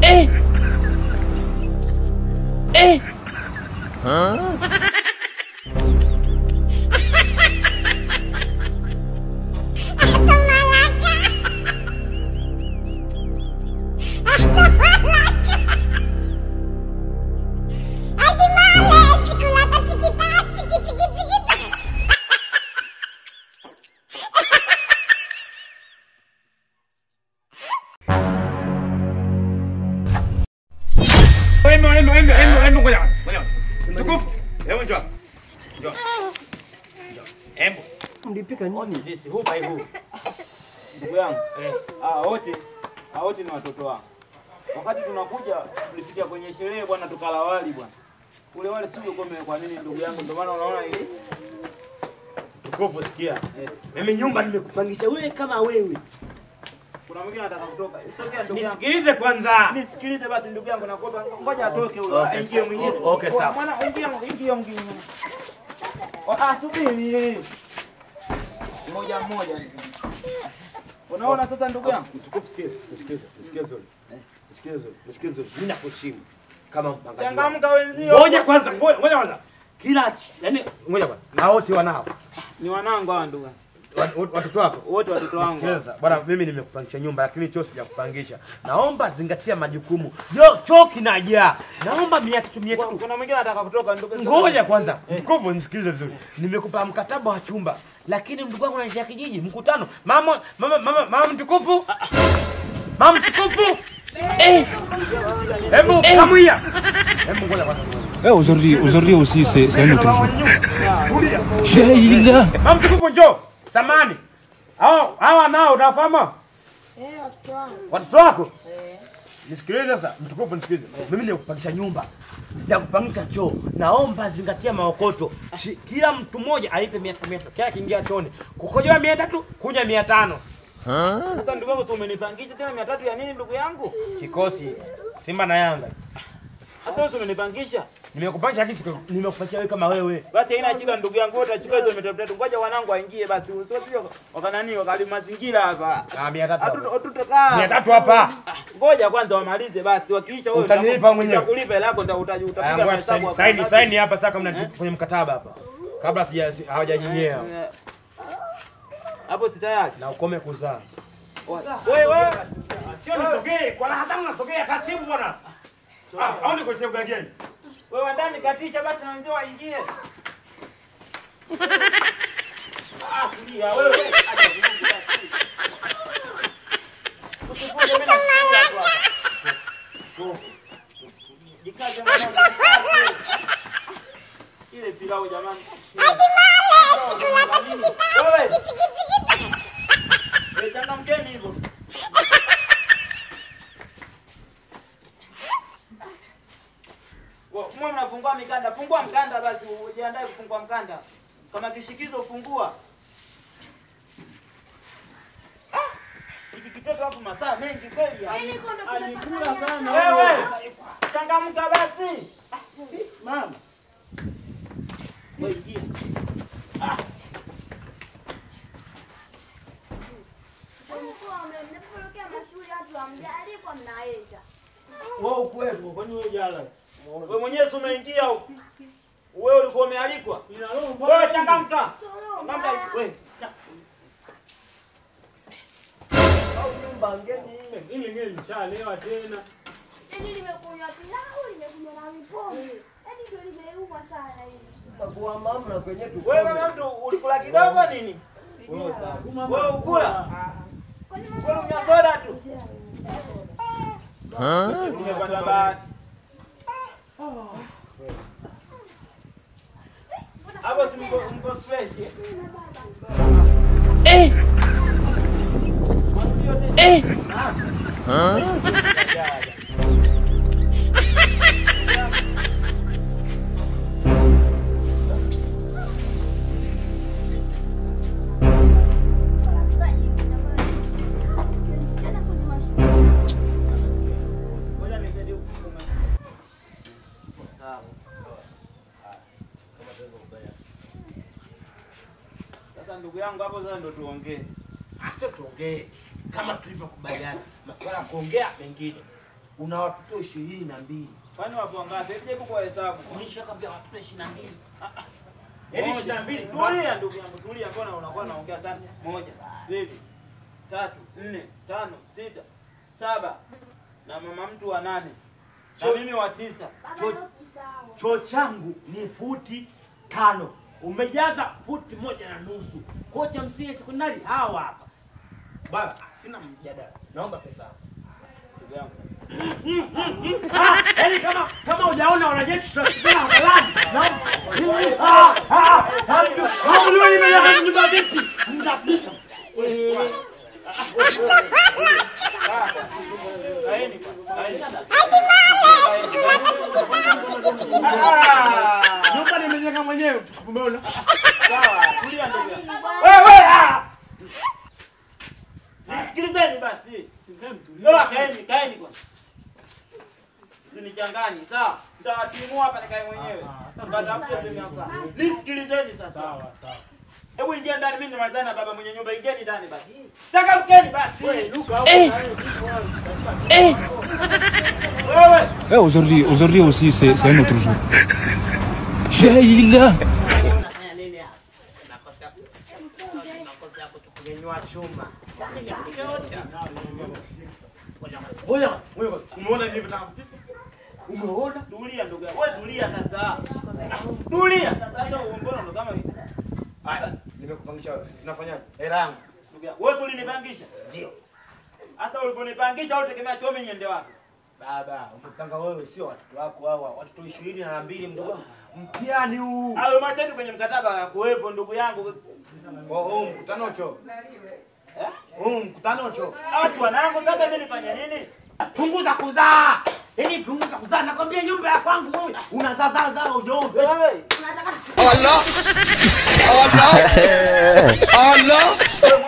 Embe, embe, embe, embe, embe, ngoja. Ngoja. Mtukufu. Hebu njoo. Njoo. Njoo. Embe. Mlipika nini? Sisi huu bai huu. Ndugu yangu, eh, ah, wote ah, wote ni watoto wangu. Wakati tunakuja tulifikia kwenye sherehe bwana, tukala wali bwana. Ule wali sio kwa kwa nini ndugu yangu, ndio maana unaona ili Mtukufu, sikia. Mimi nyumba nimekupangisha wewe kama wewe. kuna mwingine anataka kutoka. Sogea ndugu yangu. Nisikilize kwanza. Nisikilize basi ndugu yangu, nakuomba ngoja atoke huyo, Okay, aingie mwingine. o- okay, sawa. Mwana ingia ingia mwingine. Oh, Ah, subiri. Mmoja mmoja. Unaona sasa ndugu yangu? Mtukufu, sikiza. Nisikilize. Nisikilize. Nisikilize. Nisikilize. Mimi nakuheshimu kama mpangaji. wangu. Changamka wenzio. Ngoja kwanza, ngoja ngoja kwanza. Kila ch- yani ngoja kwanza. Na wote wanao. Ni wanangu hawa ndugu. yangu. Wat- wat- Watoto wako. Wote watoto wangu. Sikiliza, bwana mimi nimekupangisha nyumba lakini choo sijakupangisha. Naomba zingatia majukumu. Jo, choo kinajaa. Naomba mia tatu mia tatu. Kuna mwingine anataka kutoka ndugu. Ngoja kwanza, mtukufu nisikilize vizuri. Nimekupa mkataba wa chumba, lakini ndugu wangu anaishia kijiji, mkutano. Mama, mama, mama, mama mtukufu. Mama mtukufu. Eh. Hebu kamuia. Hebu ngoja kwanza. Eh, aujourd'hui, aujourd'hui aussi, c'est c'est un autre jour. Leila. Mama mtukufu njoo. Samani. Hao hawa nao unafahamu? Eh, watoto wangu. Watoto wako? Nisikilize sasa, mtukufu nisikilize. Mimi nimekupangisha nyumba. Sijakupangisha choo. Naomba zingatia maokoto. Shi- Kila mtu mmoja alipe mia mia tatu. Kila akiingia chooni. Kukojoa mia tatu, kunywa mia tano. Sasa ndugu yangu, si umenipangisha tena mia tatu ya nini ndugu yangu? Kikosi Simba na Yanga. Hata wewe si umenipangisha. Nimekupangisha haki siku nimekupangisha wewe kama wewe. Basi haina shida ndugu yangu, wote achukue hizo mia tatu tatu. Ngoja wanangu waingie basi. Usio sio wakanani wakali mazingira hapa. Ah, mia tatu. Hatu hapa. hatutokaa. Mia tatu hapa. Ngoja kwanza wamalize basi. Wakiisha wewe Utanilipa mwenyewe. Utakulipa hela yako utakuja Aya, utapiga ngoja mahesabu saini hapo. saini saini hapa sasa kama mna kwenye mkataba hapa. Kabla sija si- hawajajinyea Hapo si tayari. na ukome kuzaa. Wewe wewe. Sio nisogee, kwa raha zangu nasogea taratibu bwana. Ah, au niko tega gani? Wewe ndani katisha basi na wenzao waingie. Ah, kulia wewe. Usifunge mimi nakufunga tu hapa. Jikaze mwanangu. jikaze. Ile pilau jamani. Wewe. Eh, changamkeni hivyo. Wa- Mwe mnafungua mikanda, fungua mkanda basi, ujiandae kufungua mkanda. Kama kishikizo fungua. Ah! Hiki kitoto hapo masaa mengi kweli. ya. Alikula sana. Wewe, changamka basi. Mama. Wewe ingia. Mnapopelekea mashule watu hamjaalikwa mnaenda. Wewe ukuwepo. Kwani wewe jala? Wewe mwenyewe si umeingia huko. Wewe ulikuwa umealikwa. Wewe changamka. Changamka wewe. cha- Ili ngeli nishalewa tena. Yaani nimekunywa pilau, nimekunywa na mipombe. Yaani ndio limeuma sana hivi. Wewe kama mtu ulikula kidogo nini? Wewe ukula. Kwani Wewe unywa soda tu. Umepata bahati. Hapo si mko mko fresh. eh? tena kwenye mashule. Ngoja nisaidie kufunga. Sawa. Sasa ndugu yangu hapo sasa ndo tuongee. Asio tuongee kama tulivyokubaliana. Masuala ya kuongea mengine. una watoto ishirini na mbili. Kwani wapo wangapi? Hebu jaribu kwa hesabu. Nishakwambia watoto ishirini na mbili. Moja. Yaani ishirini na mbili. Tulia ndugu yangu, tulia. Mbona unakuwa unaongea sana? Moja, mbili, tatu, nne, tano, sita, saba na mama mtu wa nane na Cho- mimi wa tisa. Baba Cho- ndio usisahau. Choo changu ni futi tano, umejaza futi moja na nusu. Kocha msingi sekondari hawa hapa. Baba, sina mjadala, naomba pesa yangu. Ndugu yangu. Ah, yaani kama kama hujaona wanajeshi tunapigana hadharani. Naomba. Ah, ah, ah, hamjui nimejaa nyumba vipi? Mtapisha. Eh, Kaeni, kaeni. ah, Nyumba nimejenga mwenyewe. Umeona? Sawa, tulia ndugu yangu. Wewe ah. Nisikilizeni basi. Ndoa kaeni, kaeni kwanza. Usinichanganye, sawa? Nitawatimua hapa nikae mwenyewe. Mtatafute sehemu ya kukaa. Nisikilizeni sasa. Hebu ingia ndani mimi nimalizane na baba mwenye nyumba. Ingieni ndani basi. Taka mkeni basi. Wewe Luka Wewe. Eh, aujourd'hui, aujourd'hui aussi, c'est c'est un autre jour. La ilaha. Unafanya nini hapa? Makosa yako. Makosa yako tukunyanyua chuma. Ngoja, ngoja. Umeona nilivyotaka kupika? Umeona? Tulia ndugu yangu. Wewe tulia sasa. Tulia. Sasa hata mbona ndo kama hivi? Haya, nimekupangisha wewe. Tunafanyaje? Hela yangu. Ndugu yangu. Wewe si ulinipangisha? Ndio. Hata uliponipangisha au tegemea chome niende wapi? Baba, umepanga wewe sio watoto wako hawa, watoto ishirini na mbili mdogo wangu. Mtihani huu. Hayo masharti kwenye mkataba yakuwepo ndugu yangu. Oh, huu mkutano cho. Eh? Huu mkutano cho. Watu wanangu sasa mimi nifanye nini? Punguza kuzaa. Yaani punguza kuzaa. Nakwambia nyumba ya kwangu wewe unazaa zaa zaa ujombe. Wewe. Unataka Wewe